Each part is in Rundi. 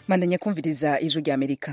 mandanya kumviriza ijwi rya amerika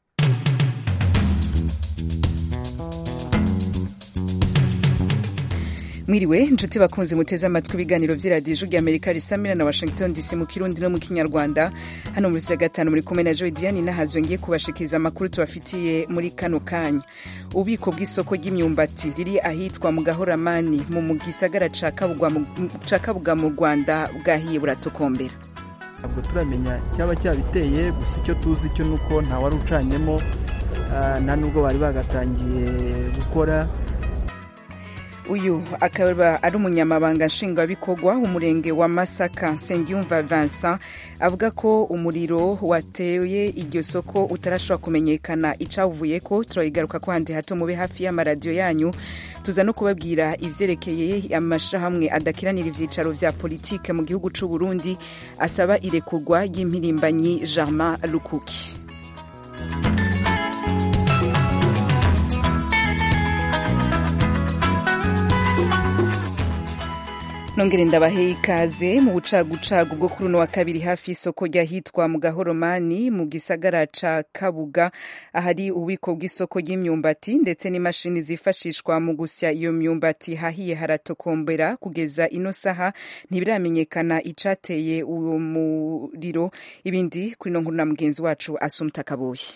mwiriwe inshuti bakunze muteze amatwi ibiganiro vy'iradiyo ijwi rya amerika risamira na washington dc mu kirundi no mu kinyarwanda hano muri ya gatanu muri kumwe na joy diane nahazwe ngiye kubashikiriza amakuru tubafitiye muri kano kanya ububiko bw'isoko ry'imyumbati riri ahitwa mu gahoramani mu gisagara ca kabuga mu rwanda bwahiye buratokombera ntabwo turamenya icyaba cyabiteye gusa icyo tuzi cyo ni uko nta wari ucanyemo nta nubwo bari bagatangiye gukora uyu akaba ari umunyamabanga nshingwabikorwa umurenge wa masaka nsengiyumva vincent avuga ko umuriro wateye iryo soko utarashobora kumenyekana icawuvuye ko turayigaruka ko handi hato mube hafi y'amaradiyo yanyu tuza no kubabwira ivyerekeye amashirahamwe adakiranira ivyicaro vya politike mu gihugu c'u burundi asaba irekurwa ry'impirimbanyi germain lukuki nongere ndabahe ikaze mu bucagucagu bwo kuri uno wa kabiri hafi y'isoko ryahitwa mu gahoromani mu gisagara ca kabuga ahari ububiko bw'isoko ry'imyumbati ndetse n'imashini zifashishwa mu gusya iyo myumbati hahiye haratokombera kugeza ino saha ntibiramenyekana icateye uwo muriro ibindi kuri no nkuru na mugenzi wacu asumta kabuye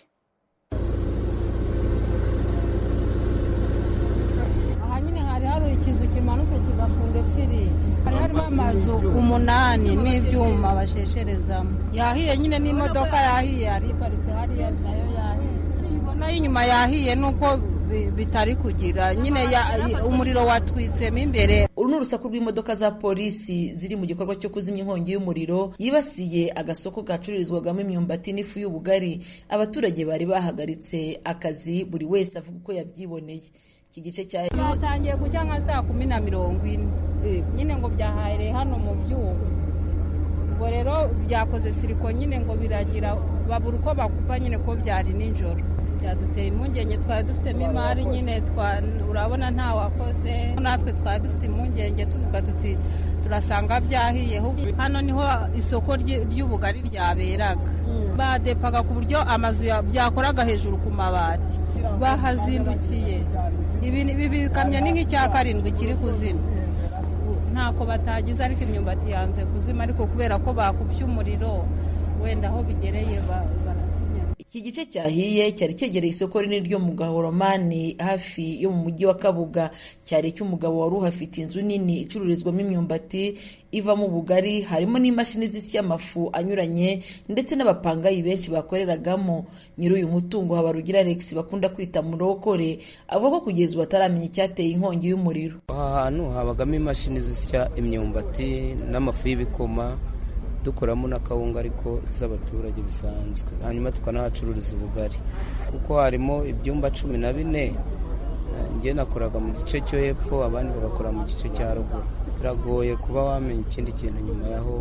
ikizu kimanutse kiva ku ndepfiriki hari harimo amazu umunani n'ibyuma bashesherezamo yahiye nyine n'imodoka yahiye yari iparitse hariya nayo yahiye nayo inyuma yahiye nuko bitari kugira nyine umuriro watwitsemo imbere uru ni urusaku rw'imodoka za polisi ziri mu gikorwa cyo kuzimya inkongi y'umuriro yibasiye agasoko gacururizwagamo imyumbati n'ifu y'ubugari abaturage bari bahagaritse akazi buri wese avuga uko yabyiboneye iki gice cya byatangiye gushya nka saa kumi na mirongo ine nyine ngo byahahereye hano mu byuma ubwo rero byakoze siriko nyine ngo biragira babura uko bakupa nyine ko byari nijoro byaduteye impungenge twari dufitemo imari nyine urabona nta wakoze natwe twari dufite impungenge tuvuga tuti turasanga byahiye hano niho isoko ry'ubugari ryaberaga badepaga ku buryo amazu byakoraga hejuru ku mabati bahazindukiye ibi bikamyo ni nk'icya karindwi kiri kuzima ntako batagize ariko imyumbati yanze kuzima ariko kubera ko bakubye umuriro wenda aho bigereye barazimya iki gice cyahiye cyari cyegereye isoko rinini ryo mu gahoromani hafi yo mu mujyi wa kabuga cyari icy'umugabo wari uhafite inzu nini icururizwamo imyumbati ivamo ubugari harimo n'imashini zisya amafu anyuranye ndetse n'abapangayi benshi bakoreragamo nyiri uyu mutungo habarugira alex bakunda kwita murokore avuga ko kugeza ubu ataramenya icyateye inkongi y'umuriro aha hantu habagamo imashini zisya imyumbati n'amafu y'ibikoma dukoramo n'akawunga ariko z'abaturage bisanzwe hanyuma tukanahacururiza ubugari kuko harimo ibyumba cumi na bine njye nakoraga mu gice cyo hepfo abandi bagakora mu gice cya ruguru biragoye kuba wamenya ikindi kintu nyuma yaho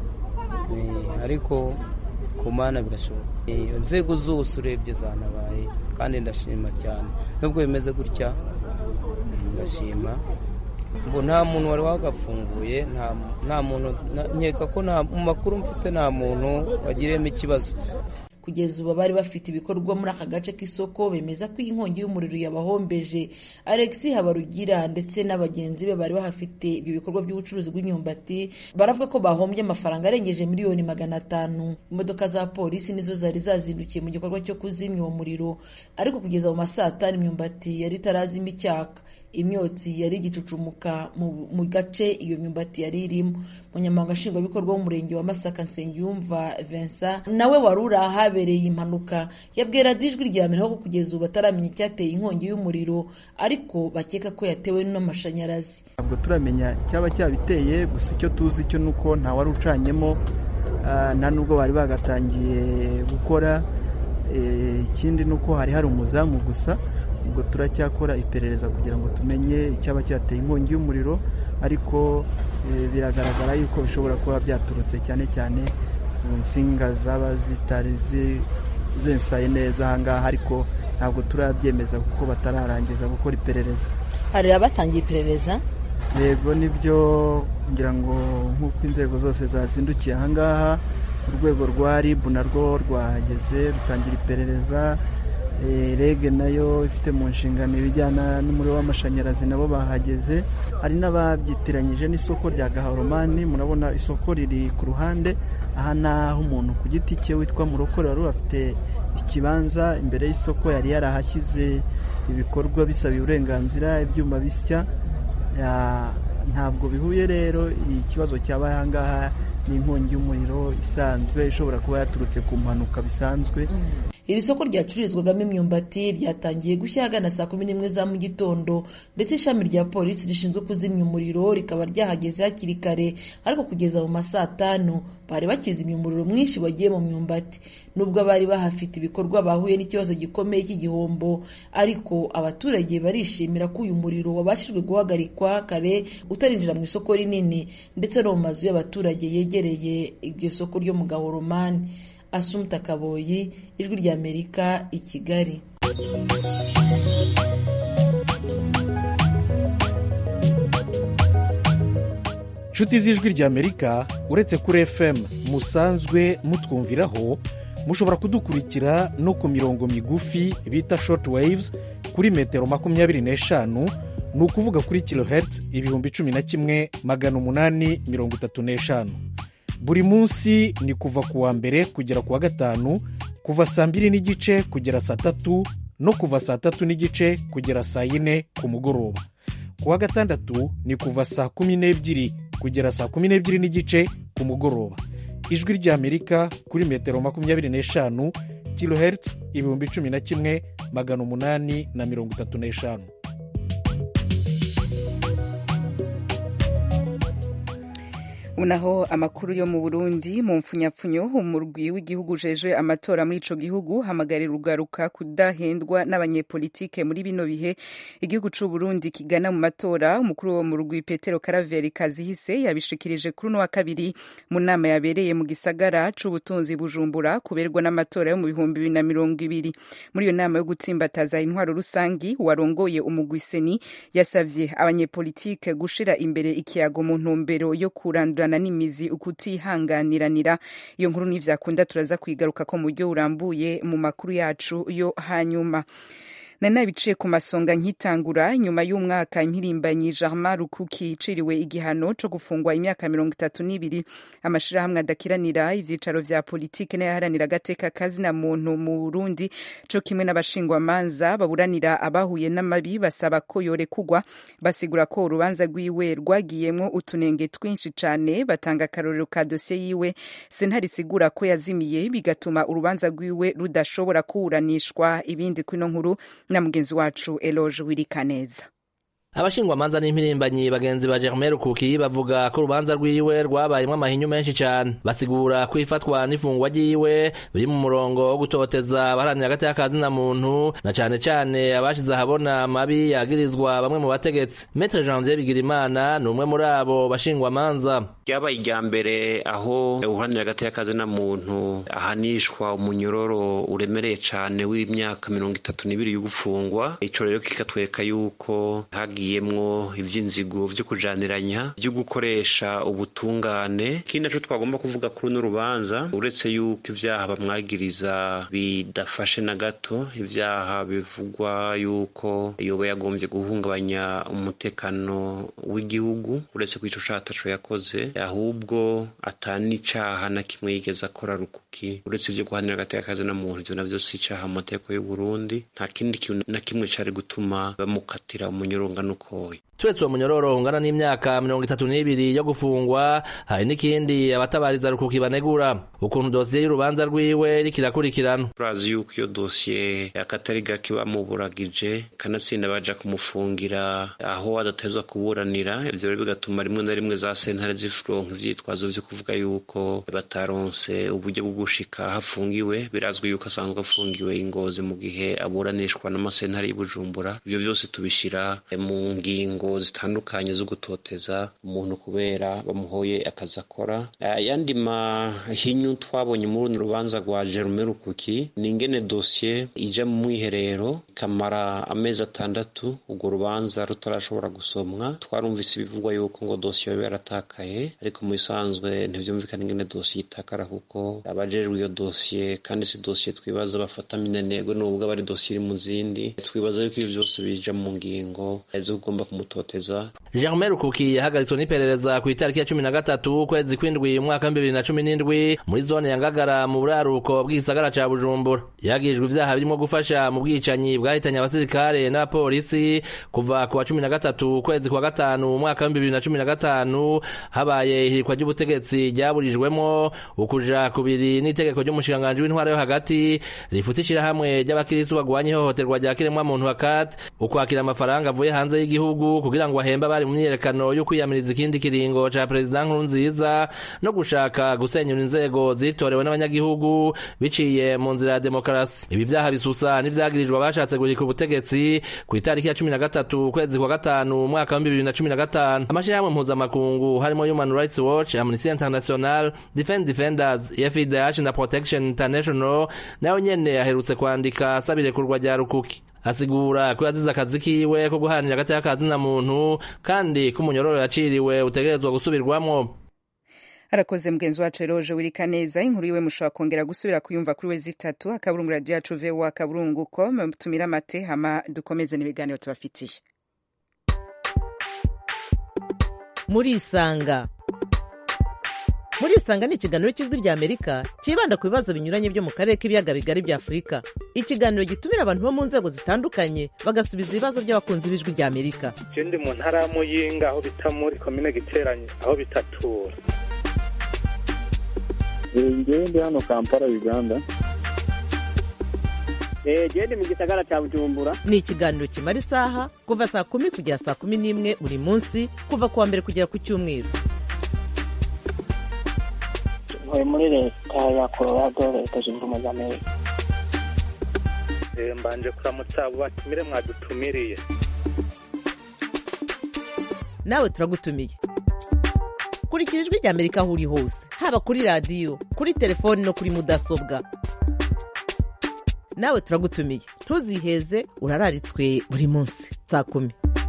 ariko ku mana birashoboka inzego zose urebye zanabaye kandi ndashima cyane nubwo bimeze gutya ndashima ngo nta muntu wari wagafunguye nta muntu nkeka ko mu makuru mfite nta muntu wagiriyemo ikibazo kugeza ubu bari bafite ibikorwa muri aka gace k'isoko bemeza ko iyi nkongi y'umuriro yabahombeje alex habarugira ndetse n'abagenzi be bari bahafite ibyo bikorwa by'ubucuruzi bw'imyumbati baravuga ko bahombye amafaranga arengeje miliyoni magana atanu imodoka za polisi nizo zari zazindukiye mu gikorwa cyo kuzimya uwo muriro ariko kugeza mu masaa atanu imyumbati yari itarazima icyaka imyotsi yari igicucumuka mu gace iyo myumbati yari irimo umunyamabanga nshingwabikorwa w'umurenge wa masaka nsengiyumva vincent nawe wari uri ahabereye impanuka yabwira ijwi rya mbere ko kugeza ubu bataramenya icyateye inkongi y'umuriro ariko bakeka ko yatewe n'amashanyarazi ntabwo turamenya icyaba cyabiteye gusa icyo tuzi cyo ni uko nta wari ucanyemo nta nubwo bari bagatangiye gukora ikindi ni uko hari hari umuzamu gusa ubwo turacyakora iperereza kugira ngo tumenye icyaba cyateye inkongi y'umuriro ariko biragaragara yuko bishobora kuba byaturutse cyane cyane mu nsinga zaba zitari zensaye neza ahangaha ariko ntabwo turabyemeza kuko batararangiza gukora iperereza hari abatangiye iperereza yego nibyo ngira ngo nk'uko inzego zose zazindukiye ahangaha urwego rwa ribu narwo rwahageze rutangira iperereza rege nayo ifite mu nshingano ibijyana n'umuriro w'amashanyarazi nabo bahageze hari n'ababyitiranyije n'isoko rya gahoromani murabona isoko riri ku ruhande aha ni aho umuntu ku giti cye witwa murokore wari afite ikibanza imbere y'isoko yari yarahashyize ibikorwa bisabiye uburenganzira ibyuma bisya ntabwo bihuye rero ikibazo cyabaye aha ngaha ni inkongi y'umuriro isanzwe ishobora kuba yaturutse ku mpanuka bisanzwe iri soko ryacururizwagamo imyumbati ryatangiye gushya ahagana saa kumi n'imwe za mu gitondo ndetse ishami rya polisi rishinzwe kuzimya umuriro rikaba ryahageze hakiri kare ariko kugeza mu ma saa tanu bari bakizimya umuriro mwinshi wagiye mu myumbati nubwo abari bahafite ibikorwa bahuye n'ikibazo gikomeye cy'igihombo ariko abaturage barishimira ko uyu muriro wabashijwe guhagarikwa kare utarinjira mu isoko rinini ndetse no mu mazu y'abaturage yegereye iryo soko ryo mu gahoromani asumta kaboyi ijwi ry'amerika i kigali inshuti z'ijwi ry'amerika uretse kuri fm musanzwe mutwumviraho mushobora kudukurikira no ku mirongo migufi bita short waves kuri metero makumyabiri n'eshanu ni ukuvuga kuri kilohertz ibihumbi cumi na kimwe magana umunani mirongo itatu n'eshanu buri munsi ni kuva ku wa mbere kugera ku wa gatanu kuva saa mbiri n'igice kugera saa tatu no kuva saa tatu n'igice kugera saa yine ku mugoroba ku wa gatandatu ni kuva saa kumi n'ebyiri kugera saa kumi n'ebyiri n'igice ku mugoroba ijwi ry'amerika kuri metero makumyabiri n'eshanu kilohertz ibihumbi cumi na kimwe magana umunani na mirongo itatu n'eshanu unaho amakuru yo mu burundi mu mfunyapfunyo umurwi w'igihugu ujejwe amatora muri ico gihugu hamagarira ugaruka kudahendwa n'abanyepolitike muri bino bihe igihugu c'u burundi kigana mu matora umukuru wo mu rugwi petero karaveri kazihise yabishikirije kuri uno wa kabiri mu nama yabereye mu gisagara c'ubutunzi bujumbura kuberwa n'amatora yo mu bihumbi bibiri na mirongo ibiri muri iyo nama yo gutsimbataza intwaro rusangi warongoye umugwi seni yasavye abanyepolitike gushira imbere ikiyago mu ntumbero yo kurandura kurandurana n'imizi ukutihanganiranira iyo nkuru n'ivyakunda turaza kwigaruka ko mu buryo burambuye mu makuru yacu yo hanyuma nari nabiciye ku masonga nkitangura nyuma y'umwaka impirimbanyi Germain Rukuki iciriwe igihano co gufungwa imyaka mirongo itatu n'ibiri amashirahamwe adakiranira ivyicaro vya politike n'ayaharanira agateka kazina muntu mu Burundi co kimwe n'abashingwamanza baburanira abahuye n'amabi basaba ko yorekugwa basigura ko urubanza rwiwe rwagiyemwo utunenge twinshi cane batanga akarorero ka dosiye yiwe sentare isigura ko yazimiye bigatuma urubanza rwiwe rudashobora kuburanishwa ibindi kwino nkuru na mugenzi wacu Eloge Wirikaneza abashingwamanza n'impirimbanyi bagenzi ba Germain Rukuki bavuga ko urubanza rwiwe rwabayemwo amahinyu menshi cane basigura ko ifatwa n'ifungwa ryiwe biri mu murongo wo gutoteza abaharanira hagati y'akazina muntu na cane cane abashize ahabona amabi yagirizwa bamwe mu bategetsi Maître Janvier Bigirimana ni umwe muri abo bashingwamanza ryabaye irya mbere aho uharanira hagati y'akazina muntu ahanishwa umunyororo uremereye cane w'imyaka mirongo itatu n'ibiri y'ugufungwa ico rero kikatwereka yuko hagiyemwo ivy'inzigo vyo kujaniranya vyo gukoresha ubutungane ikindi naco twagomba kuvuga kuri uno rubanza uretse yuko ivyaha bamwagiriza bidafashe na gato ivyaha bivugwa yuko yoba yagombye guhungabanya umutekano w'igihugu uretse ko ico caha ataco yakoze ahubwo atani icaha na kimwe yigeze akora rukuki uretse ivyo guhanira hagati y'akazi na muntu ivyo navyo si icaha mu mategeko y'uburundi nta kindi kintu na kimwe cari gutuma bamukatira umunyurungano ukoye turetse uwo munyororo ungana n'imyaka mirongo itatu n'ibiri yo gufungwa hari n'ikindi abatabariza rukuki banegura ukuntu dosiye y'urubanza rwiwe iriko irakurikirana turazi yuko iyo dosiye akatari gake bamuburagije kanatsinda baja kumufungira aho adatezwa kuburanira ivyo rero bigatuma rimwe na rimwe za sentare zironka ivyitwazo vyo kuvuga yuko bataronse uburyo bwo gushika hafungiwe birazwi yuko asanzwe afungiwe ingozi mu gihe aburanishwa n'amasentare y'i bujumbura ivyo vyose tubishira mu mu ngingo zitandukanye zo gutoteza umuntu kubera bamuhoye akazi akora ayandi mahinyu twabonye muri runo rubanza rwa Jerome Rukuki ni ingene dosiye ija mu mwiherero ikamara amezi atandatu urwo rubanza rutarashobora gusomwa twarumvise ibivugwa yuko ngo dosiye yoba yaratakaye ariko mu bisanzwe ntibyumvikana ingene dosiye itakara kuko abajejwe iyo dosiye kandi si dosiye twibaza bafata minenegwe nubwo aba ari dosiye iri mu zindi twibaza yuko ibyo byose bija mu ngingo zo kugomba kumutoteza Jerome Rukuki yahagaritswe n'iperereza ku itariki ya cumi na gatatu ukwezi kw'indwi umwaka w'ibihumbi bibiri na cumi n'indwi muri zone ya Ngagara mu buraruko bw'igisagara ca Bujumbura yagirijwe ivyaha birimo gufasha mu bwicanyi bwahitanye abasirikare n'abapolisi kuva ku wa cumi na gatatu ukwezi kwa gatanu umwaka w'ibihumbi bibiri na cumi na gatanu habaye ihirikwa ry'ubutegetsi ryaburijwemwo ukuja kubiri n'itegeko ry'umushikiranganji w'intwara yo hagati rifuta ishirahamwe ry'abakiristu bagwanya ihohoterwa rya kiremwamuntu hakat ukwakira amafaranga avuye hanze y'igihugu kugira ngo ahembe abari mu myiyerekano yo kwiyamiriza ikindi kiringo ca perezida nkurunziza no gushaka gusenyura inzego zitorewe n'abanyagihugu biciye mu nzira ya demokarasi ibi vyaha bisusa n'ivyagirijwe abashatse guhirika ubutegetsi ku itariki ya cumi na gatatu ukwezi kwa gatanu umwaka w'ibihumbi bibiri na cumi na gatanu amashirahamwe mpuzamakungu harimo human rights watch amnesty international defend defenders fidh na protection international nayo nyene aherutse kwandika asaba irekurwa rya rukuki asigura ko yazize akazi kiwe ko guharanira agati y'akazi na muntu kandi ko umunyororo yaciriwe utegerezwa gusubirwamwo arakoze mugenzi wacu eroje wirika neza inkuru yiwe mushobora kongera gusubira kuyumva kuri we zitatu akaburungu radiyo yacu vowa akaburungu com tumire amate hama dukomeze n'ibiganiro tubafitiye murisanga murisanga ni ikiganiro cy'ijwi rya amerika cyibanda ku bibazo binyuranye byo mu karere k'ibiyaga bigari bya afurika ikiganiro gitumira abantu bo mu nzego zitandukanye bagasubiza ibibazo by'abakunzi b'ijwi rya amerika ndi mu ntara ya muyinga aho bita muri komine giteranye aho bitatura ngewe ndi hano kampala uganda gende mu gisagara cya bujumbura ni ikiganiro kimara isaha kuva saa kumi kugera saa kumi n'imwe buri munsi kuva ku wa mbere kugera ku cyumweru ntuye muri leta ya colorado leta zunze ubumwe za amerika mbanje kuramutsa abo batumire mwadutumiriye nawe turagutumiye kurikira ijwi rya amerika aho uri hose haba kuri radiyo kuri telefoni no kuri mudasobwa nawe turagutumiye ntuziheze urararitswe buri munsi saa kumi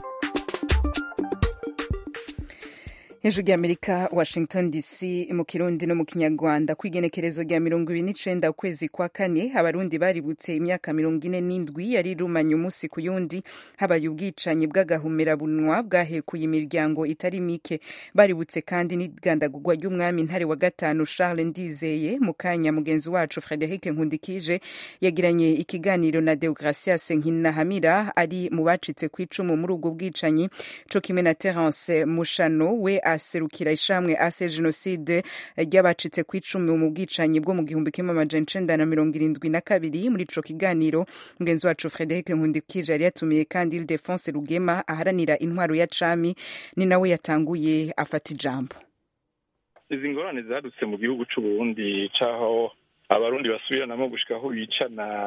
hejuru y'amerika washington dc mu kirundi no mu kinyarwanda ku igenekerezo rya mirongo ibiri n'icenda ukwezi kwa kane abarundi baributse imyaka mirongo ine n'indwi yari irumanye umunsi ku yundi habaye ubwicanyi bw'agahumerabunwa bwahekuye imiryango itari mike baributse kandi n'igandagurwa ry'umwami ntare wa gatanu charles ndizeye mu kanya mugenzi wacu frederic nkundikije yagiranye ikiganiro na deogracias nkinahamira ari mu bacitse ku icumu muri ubwo bwicanyi co kimwe na terence mushano we aserukira ishamwe ase jenoside ry'abacitse ku icumu mu bwicanyi bwo mu gihumbi kimwe amajana icenda na mirongo irindwi na kabiri muri ico kiganiro mugenzi wacu frederic nkundikije yari yatumiye kandi ildefonse rugema aharanira intwaro ya cami ni nawe yatanguye afata ijambo izi ngorane zadutse mu gihugu c'uburundi c'aho abarundi basubiranamo gushika aho bicana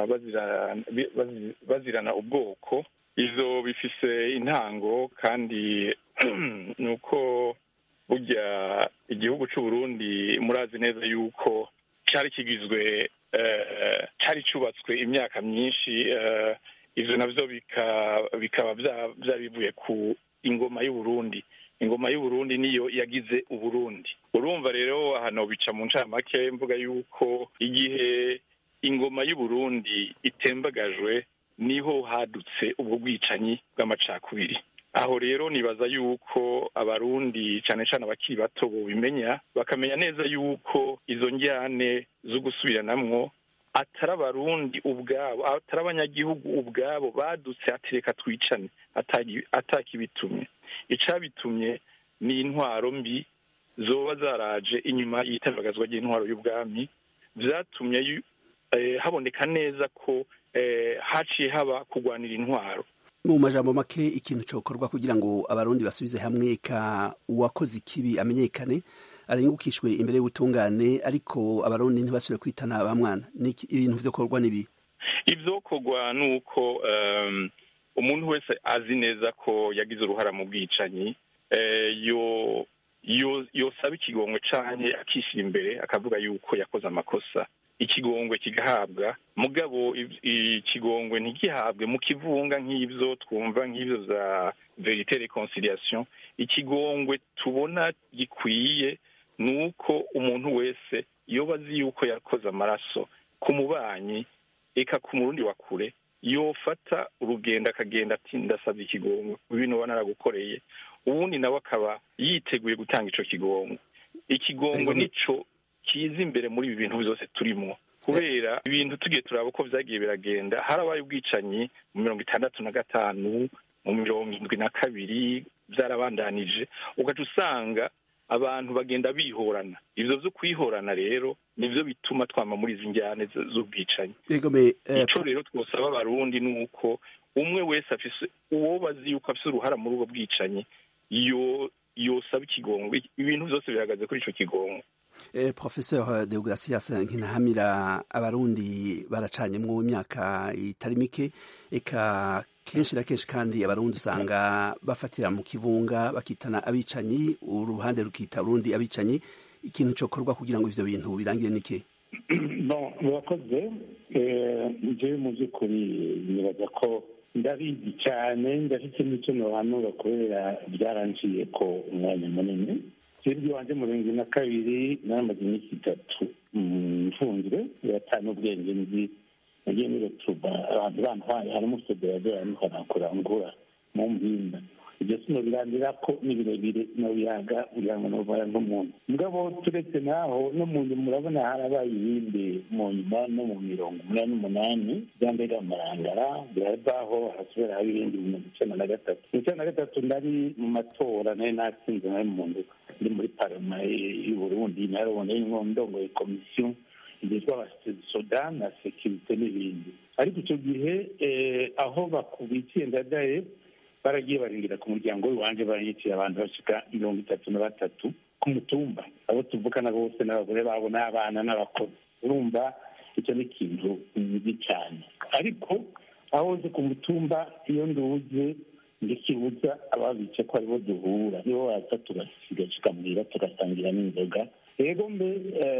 bazirana ubwoko izo bifise intango kandi ni uko burya igihugu c'uburundi murazi neza yuko cyari kigizwe cyari cyubatswe imyaka myinshi ivyo navyo bikaba vyabivuye ku ingoma y'uburundi ingoma y'uburundi niyo yagize uburundi urumva rero hano bica mu ncamake mvuga yuko igihe ingoma y'uburundi itembagajwe niho hadutse ubwo bwicanyi bw'amacakubiri aho rero nibaza yuko abarundi cyane cyane abakiri bato bobimenya bakamenya neza yuko izo njyane zo gusubiranamwo atari abarundi ubwabo atari abanyagihugu ubwabo badutse atereka twicane atakibitumye icabitumye ni intwaro mbi zoba zaraje inyuma y'itabagazwa ry'intwaro y'ubwami vyatumye haboneka neza ko haciye haba kurwanira intwaro mu majambo make ikintu cokorwa kugira ngo abarundi basubize hamwe ka uwakoze ikibi amenyekane arengukishwe imbere y'ubutungane ariko abarundi ntibasubire kwitana ba mwana ibintu vyokorwa n'ibi ivyokorwa ni uko umuntu wese azi neza ko yagize uruhara mu bwicanyi yo yosaba ikigongwe canke akishyira imbere akavuga yuko yakoze amakosa ikigongwe kigahabwa mugabo ikigongwe ntigihabwe mu kivunga nk'ibyo twumva nk'ibyo za verite reconciliation ikigongwe tubona gikwiye ni uko umuntu wese iyo bazi yuko yakoze amaraso ku mubanyi eka ku murundi wa kure yofata urugendo akagenda ati ndasabye ikigongwe ibintu uba naragukoreye ubundi nawe akaba yiteguye gutanga ico kigongwe ikigongwe nico kiza imbere muri ibi bintu byose turimo kubera ibintu tugiye turaba uko vyagiye biragenda harabaye ubwicanyi mu mirongo itandatu na gatanu mu mirongo indwi na kabiri vyarabandanije ugaca usanga abantu bagenda bihorana ivyo vyo kwihorana rero nivyo bituma twama muri izi njyane z'ubwicanyi ico rero twosaba abarundi ni uko umwe wese afise uwo bazi yuko afise uruhara muri ubwo bwicanyi yo yosaba ikigongwe ibintu byose bihagaze kuri ico kigongwe eh, professeur deogratias nkinahamira abarundi baracanyemwo imyaka itari mike eka kenshi na kenshi kandi abarundi usanga bafatira mu kivunga bakitana abicanyi uruhande rukita urundi abicanyi ikintu cokorwa kugira ngo ivyo bintu birangire nike bon murakoze jewe mu by'ukuri nibaza ko ndabizi cyane ndafite n'icyo nohanura kubera byaranciye ko umwanya munini sibyo wanje mu bihumbi na kabiri naramaze iminsi itatu mfunzwe biratana ubwenge nzi nagiye muri rotuba abantu bantwaye harimo federasiyo ariko nakora ngura mu mpinda ibyo sinobirandira ko ni birebire nobiyaga kugira ngo nobara nk'umuntu mugabo turetse naho no mu nyuma murabona harabaye ibindi mu nyuma no mu mirongo umunani n'umunani bya mbere amarangara birabaho harasubira haba ibindi mu mirongo icenda na gatatu mu icenda na gatatu ndari mu matora nari natsinze nari mu nduka ndi muri parama y'uburundi narabona y'inko ndongoye komisiyo yitwa abasoda na sekirite n'ibindi ariko icyo gihe aho bakubikiye ndadaye baragiye baringira ku muryango w'iwanje baranyiciye abantu bashika mirongo itatu na batatu ku mutumba abo tuvukana bose n'abagore babo n'abana n'abakozi urumva icyo ni ikintu nzi cyane ariko aho uzi ku mutumba iyo nduze ndikibuza ababice ko aribo duhura nibo baza tugasigamuhira tugasangira n'inzoga rero mbe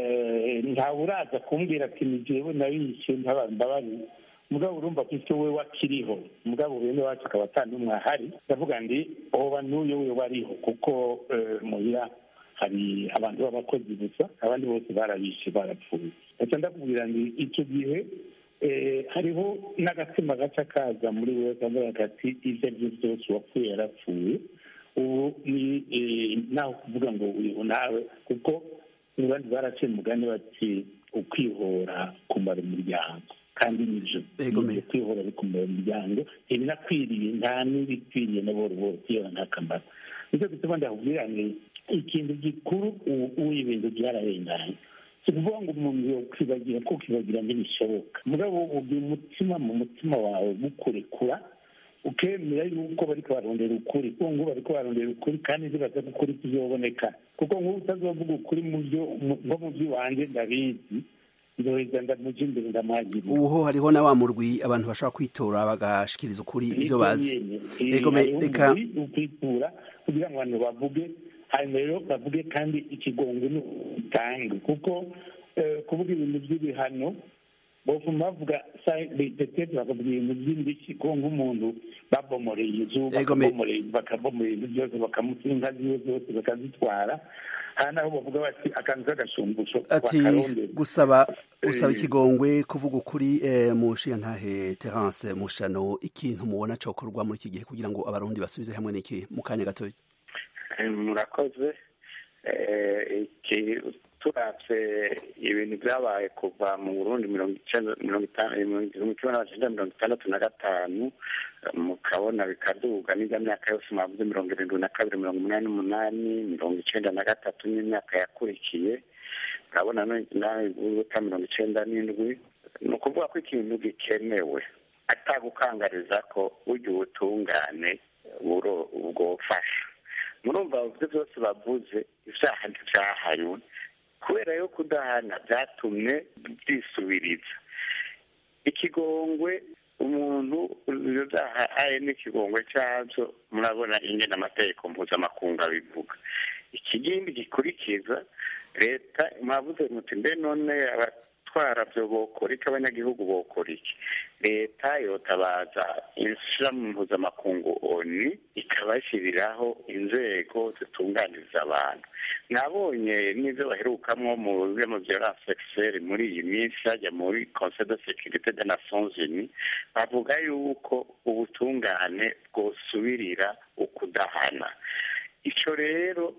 ntawe uraza kumbwira ati ni jewe nabishe mbabarira mugabo urumva ko icyo we wakiriho mugabo bene wacu akaba atandumwe ahari ndavuga ndi oba n'uyo we wariho kuko muhira hari abantu b'abakozi gusa abandi bose barabishe barapfuye ndetse ndakubwira ndi icyo gihe hariho n'agatima gaca kaza muri we kavuga kati ibyo ari byo byose uwapfuye yarapfuye ubu ni nawe kuvuga ngo uyu nawe kuko abandi baraciye umugani bati ukwihora kumara umuryango kandi nibyo nibyo kwihora bikumara umuryango ibinakwiriye nta n'ibikwiriye na boro boro kwihora nta kamaro nicyo gituma ndakubwira ni ikintu gikuru ubu ibintu byararenganye si ukuvuga ngo umuntu yokwibagira ko ukibagira ntibishoboka mugabo ugira umutima mu mutima wawe gukurekura ukemera yuko bariko barondera ukuri kuko ngubu bariko barondera ukuri kandi ntibaza ko ukuri kuzoboneka kuko nk'ubu utazovuga ukuri mu byo nko mu by'iwanjye ndabizi ndoheza ndamuja imbere ndamwagirira ubu ho hariho na wa murwi abantu bashobora kwitora bagashikiriza ukuri ivyo bazi reka ukwitura kugira ngo abantu bavuge hanyuma rero bavuge kandi ikigongo ni utange kuko kuvuga ibintu by'ibihano bofuma bavuga petete bakavuga ibintu by'indishyi ko nk'umuntu babomoreye inzu bakabomoreye ibintu byose bakamuta inka ziwe zose bakazitwara hari n'aho bavuga bati akantu k'agashumbusho ati gusaba gusaba ikigongwe kuvuga ukuri mu nshingantahe terence mushano ikintu mubona cokorwa muri iki gihe kugira ngo abarundi basubize hamwe n'iki mu kanya gatoya murakoze turatse ibintu byabaye kuva mu burundi mirongo icenda mirongo itanu kimwe n'amajana mirongo itandatu na gatanu mukabona bikaduga n'irya myaka yose mwavuze mirongo irindwi na kabiri mirongo umunani n'umunani mirongo icenda na gatatu n'imyaka yakurikiye murabona nawe guta mirongo icenda n'indwi ni ukuvuga ko ikintu gikenewe atagukangariza ko ujya ubutungane bwofasha murumva ibyo byose bavuze ibyaha ntibyahanywe kubera yo kudahana byatumye byisubiriza ikigongwe umuntu aye n'ikigongwe cyabyo murabona ingena amategeko mpuzamakungu abivuga ikigindi gikurikiza leta mwavuze muti mbe none abatwara byo bokora iki abanyagihugu bokora iki leta yotabaza ishyirahamwe mpuzamakungu oni ikabashyiriraho inzego zitunganiriza abantu nabonye n'ibyo baherukamwo mu byo violence sexuelle muri iyi minsi hajya muri conseil de sécurité des nations unies bavuga yuko ubutungane bwosubirira ukudahana icyo rero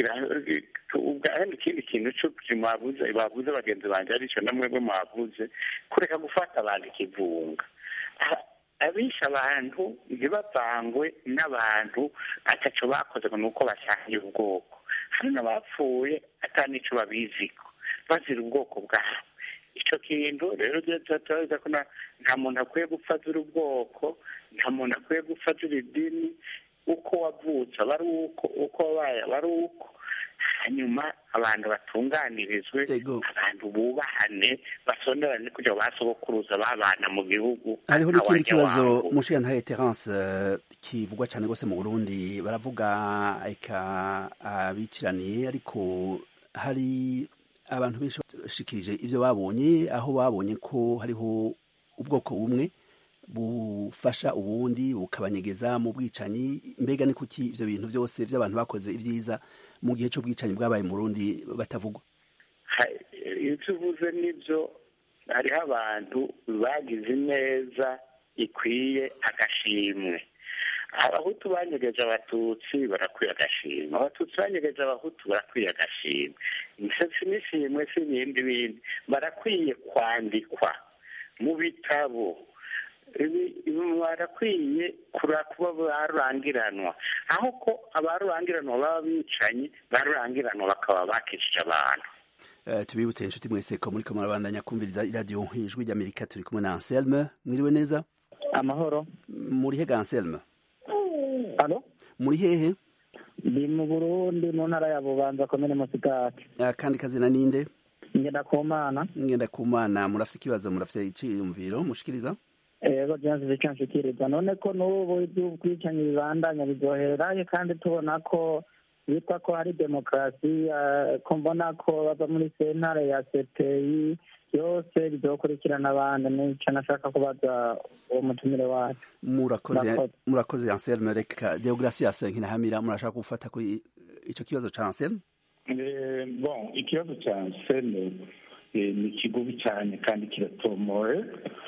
ikindi kintu cyo babuze babuze bagenzi banjye aricyo na mwebwe mwabuze kureka gufata abantu ikivunga abisha abantu ntibavangwe n'abantu atacyo bakoze ngo ni uko basangiye ubwoko hari n'abapfuye atanico babiziko bazira ubwoko bwabo icyo kintu rero turaza ko nta muntu akwiye gupfa azira ubwoko nta muntu akwiye gupfa azira idini uko wavutse aba ari uko uko wabaye aba ari uko hanyuma abantu batunganirizwe abantu bubahane basonerane kugira ngo basogokuruza babana mu gihugu hariho n'ikindi kibazo mushiya ntaye terence kivugwa cyane rwose mu burundi baravuga eka abiciraniye ariko hari abantu benshi bashikirije ibyo babonye aho babonye ko hariho ubwoko bumwe bufasha ubundi bukabanyegeza mu bwicanyi mbega ni kuki ibyo bintu byose by'abantu bakoze ibyiza mu gihe cy'ubwicanyi bwabaye mu rundi batavugwa ibyo uvuze nibyo hariho abantu bagize neza ikwiye agashimwe abahutu banyegeje abatutsi barakwiye agashimwe abatutsi banyegeje abahutu barakwiye agashimwe imisatsi n'ishimwe si ibindi bindi barakwiye kwandikwa mu bitabo barakwiye kuba barurangiranwa aho ko abarurangiranwa baba bicanyi barurangiranwa bakaba bakishije abantu tubibutse inshuti mwese ko muri kamara bandanya kumviriza iradiyo ijwi ry'amerika turi kumwe na anselme mwiriwe neza amahoro muri he ga anselme alo muri hehe ndi mu burundi mu ntara ya bubanza komine musigati kandi kazina ninde ngenda ku mana ngenda ku mana murafite ikibazo murafite iciyumviro mushikiriza ego byanze icyo nshikiriza none ko n'ubu iby'ubwicanyi bibandanya biryoheraye kandi tubona ko bitwa ko hari demokarasi ko mbona ko bava muri sentare ya sepeyi byose bizokurikirana abandi nicyo nashaka kubaza uwo mutumire wacu murakoze murakoze anselme reka deogratias nkinahamira murashaka gufata kuri icyo kibazo ca anselme bon ikibazo cya anselme ni kigubi cyane kandi kiratomoye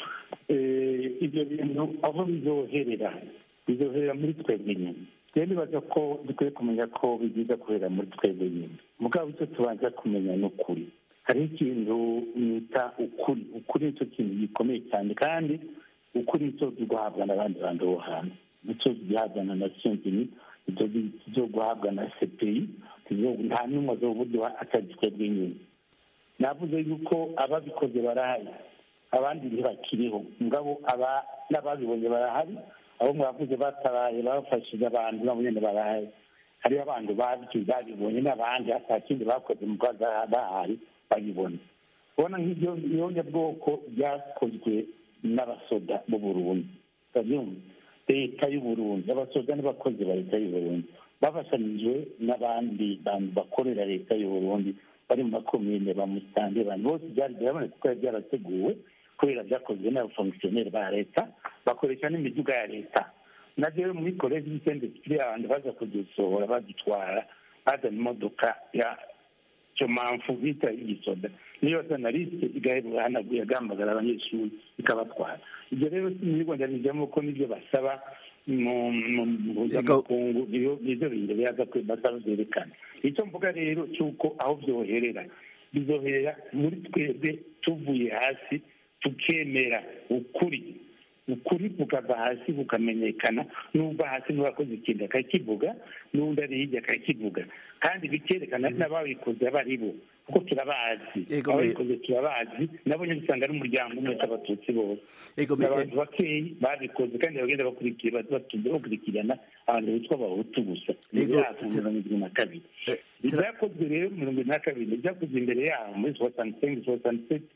ibyo bintu aho bizoherera bizoherera muri twebwe nyine rero nibaza ko dukwiye kumenya ko bigiza kubera muri twebwe nyine mugabo icyo tubanza kumenya ni ukuri hariho ikintu nita ukuri ukuri nicyo kintu gikomeye cyane kandi ukuri nicyo guhabwa n'abandi bantu bo hanze nicyo gihabwa na nasiyo zini nicyo guhabwa na sepeyi nta n'umwe azoburyo atari twebwe nyine navuze yuko ababikoze barahari abandi ntibakiriho ngabo aba n'ababibonye barahari abo mwavuze batabaye bafashije abantu nabo nyine barahari hariho abantu babibonye n'abandi hata kindi bakoze mu rwanda bahari babibona ubona nk'ibyo bwoko byakozwe n'abasoda b'u Burundi urabyumva leta y'u Burundi abasoda n'abakozi ba leta y'u Burundi bafashanyijwe n'abandi bantu bakorera leta y'u Burundi bari mu makomine ba musitande abantu bose byari biraboneka ko byarateguwe kubera byakozwe n'abafomisiyoneri ba leta bakoresha n'imiduga ya leta na rero muri koleji y'isende kiri abantu baza kudusohora badutwara bazana imodoka ya cyomanfu bita igisoda niyo sanaliste yagambagara abanyeshuri ikabatwara ibyo rero si mu bigo ndabijyamo ko nibyo basaba mu mpuzamakungu nibyo bintu biyaza basaba byerekana icyo mvuga rero cy'uko aho byoherera bizoherera muri twebwe tuvuye hasi tukemera ukuri ukuri bukava hasi bukamenyekana n'uva hasi n'uwakoze ikintu akakivuga n'undi ari hirya akakivuga kandi bikerekana n'ababikoze aba ari bo kuko turabazi ababikoze turabazi nabo nyine usanga ari umuryango umwe w'abatutsi bose abantu bakeyi babikoze kandi bagenda bakurikirana abantu bitwa abahutu gusa imyaka mirongo irindwi na kabiri ibyakozwe rero mirongo irindwi na kabiri ibyakozwe imbere yaho muri soixante cinq soixante sept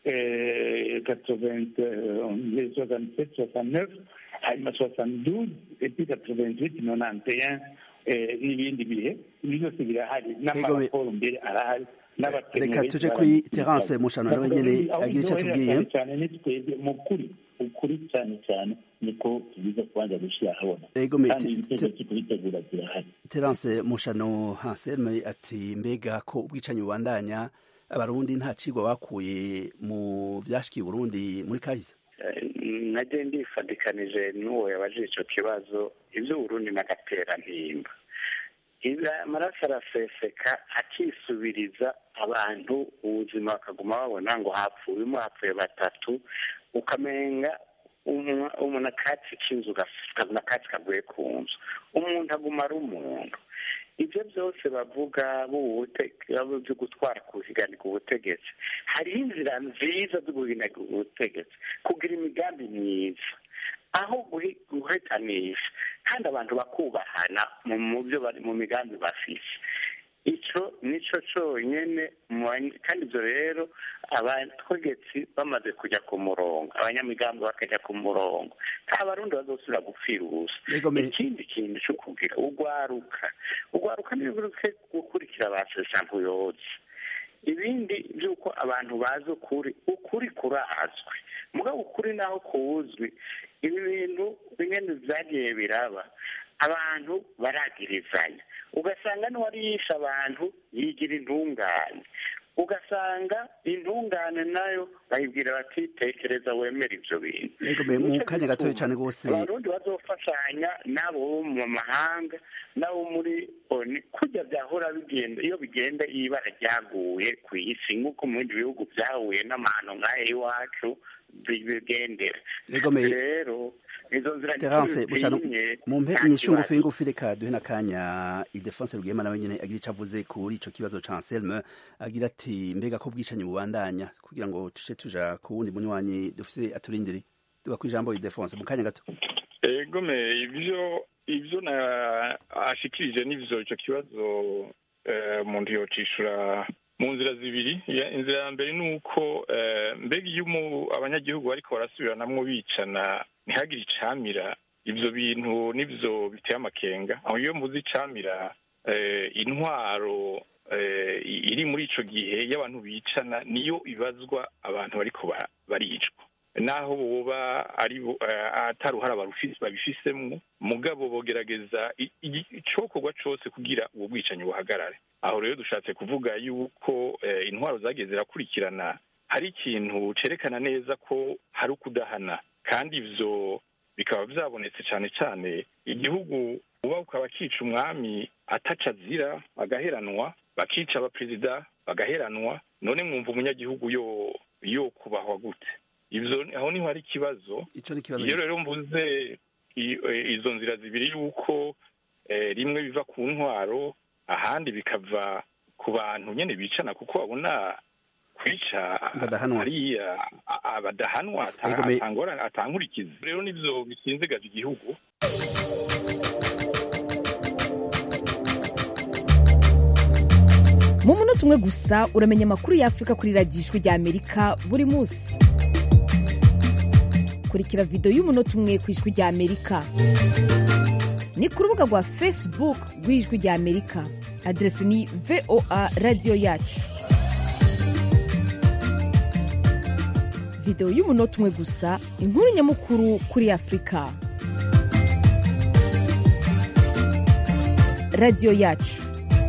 soixante sept soixante neuf hanyuma soixante douze epi quatre-vingt huit nonante un n'ibindi bihe ibi byose birahari n'amaraporo mbere arahari reka tuje kuri terance mushano nawe nyene agira icyo atubwiye cyane ni twebwe mu kuri ukuri cyane cyane niko tubiza kubanza gushyira ahabona ego me kandi ibitego cyo kubitegura birahari terance mushano hanselme ati mbega ko ubwicanyi bubandanya abarundi nta cigwa bakuye mu vyashikiye Burundi muri kahise najye ndifadikanije n'uwo yabajije icyo kibazo iby'uburundi n'agaterantimba amaraso araseseka akisubiriza abantu ubuzima bakaguma babona ngo hapfuyemo hapfuye batatu ukamenga umuntu akatsi k'inzu ukabona akatsi kaguye ku nzu umuntu aguma ari umuntu ibyo byose bavuga byo gutwara kuhiganirwa ubutegetsi hariho inzira nziza zo guhiganirwa ubutegetsi kugira imigambi myiza aho guhetanisha kandi abantu bakubahana mu byo bari mu migambi bafise icyo nicyo cyonyine kandi ibyo rero abategetsi bamaze kujya ku murongo abanyamigambi bakajya ku murongo nta barundi bazosubira gupfira ubusa ikindi kintu cyo kugira ugwaruka ugwaruka ntibiburuke gukurikira ba sesankuyozi ibindi by'uko abantu bazi ukuri ukuri kurazwi mugabo ukuri naho kuwuzwi ibi bintu bimwe byagiye biraba abantu baragirizanya ugasanga n'uwari yishe abantu yigira intungane ugasanga intungane nayo bayibwira bati tekereza wemera ibyo bintu mu kanya gatoya cyane rwose abarundi bazofashanya n'abo bo mu mahanga n'abo muri oni kujya byahora bigenda iyo bigenda ibara ryaguye ku isi nk'uko mu bindi bihugu byahuye n'amahano nk'aya iwacu bigendera rero izo nzira terance mu mpe inyishu ngufi ngufi reka duhe n'akanya idefonse rwema nawe nyine agira icyo avuze kuri ico kibazo ca anselme agira ati mbega ko bwicanyi bubandanya kugira ngo tushe tuja ku wundi munywanyi dufise aturindiri tuba kw'ijambo idefonse mu kanya gato egome ibyo ibyo na ashikirije n'ivyo ico kibazo umuntu yocishura mu nzira zibiri inzira ya mbere ni uko mbega iyo abanyagihugu bariko barasubiranamwo bicana ntihagire icamira ibyo bintu nibyo biteye amakenga aho iyo mvuze icamira intwaro iri muri ico gihe y'abantu bicana niyo ibazwa abantu bariko baricwa naho boba ari atari uruhara babifisemwo mugabo bogerageza icokorwa cose kugira ubwo bwicanyi buhagarare aho rero dushatse kuvuga yuko intwaro zagiye zirakurikirana hari ikintu cerekana neza ko hari ukudahana kandi ivyo bikaba vyabonetse cane cane igihugu uba ukaba kica umwami ataca azira agaheranwa bakica abaperezida bagaheranwa none mwumva umunyagihugu yo yo kubahwa gute ivyo aho niho hari ikibazo iyo rero mvuze izo nzira zibiri yuko rimwe biva ku ntwaro ahandi bikava ku bantu nyene bicana kuko babona kwica hariya abadahanwa atankurikiza rero nivyo bisinzigaje igihugu mu munota umwe gusa uramenya amakuru y'afurika kuri radiyo ijwi rya amerika buri munsi kurikira videwo y'umunota umwe ku ijwi rya amerika ni ku rubuga rwa facebook rw'ijwi rya amerika aderesi ni voa radiyo yacu videwo y'umunota umwe gusa inkuru nyamukuru kuri afurika radiyo yacu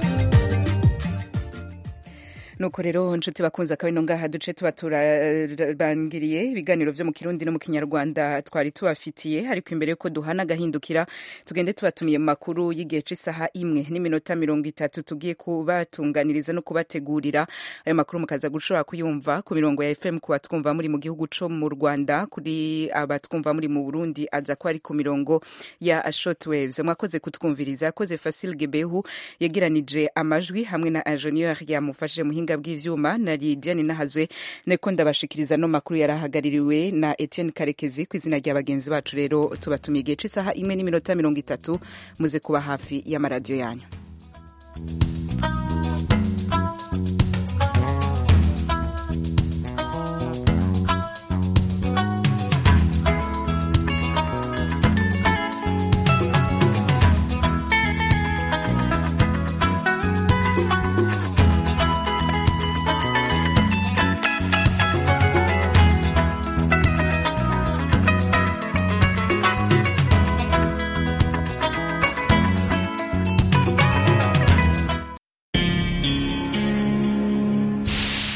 nuko rero nshuti bakunze akabino ngaha duce tuba turabangiriye ibiganiro vyo mu kirundi no mu kinyarwanda twari tubafitiye ariko imbere yuko duhana agahindukira tugende tubatumiye mu makuru y'igihe c'isaha imwe n'iminota mirongo itatu tugiye kubatunganiriza no kubategurira ayo makuru mukaza gushobora kuyumva ku mirongo ya fm ku batwumva muri mu gihugu co mu rwanda kuri abatwumva muri mu burundi aza ko ari ku mirongo ya shortwaves mwakoze kutwumviriza yakoze fasil gebehu yegeranije amajwi hamwe na ingenieur yamufashije muhinga buhinga bw'ivyuma na Lidiane Nahazwe neko ndabashikiriza no makuru yarahagaririwe na Etienne Karekezi ku izina rya bagenzi bacu rero tubatumiye igihe c'isaha imwe n'iminota mirongo itatu muze kuba hafi y'amaradiyo yanyu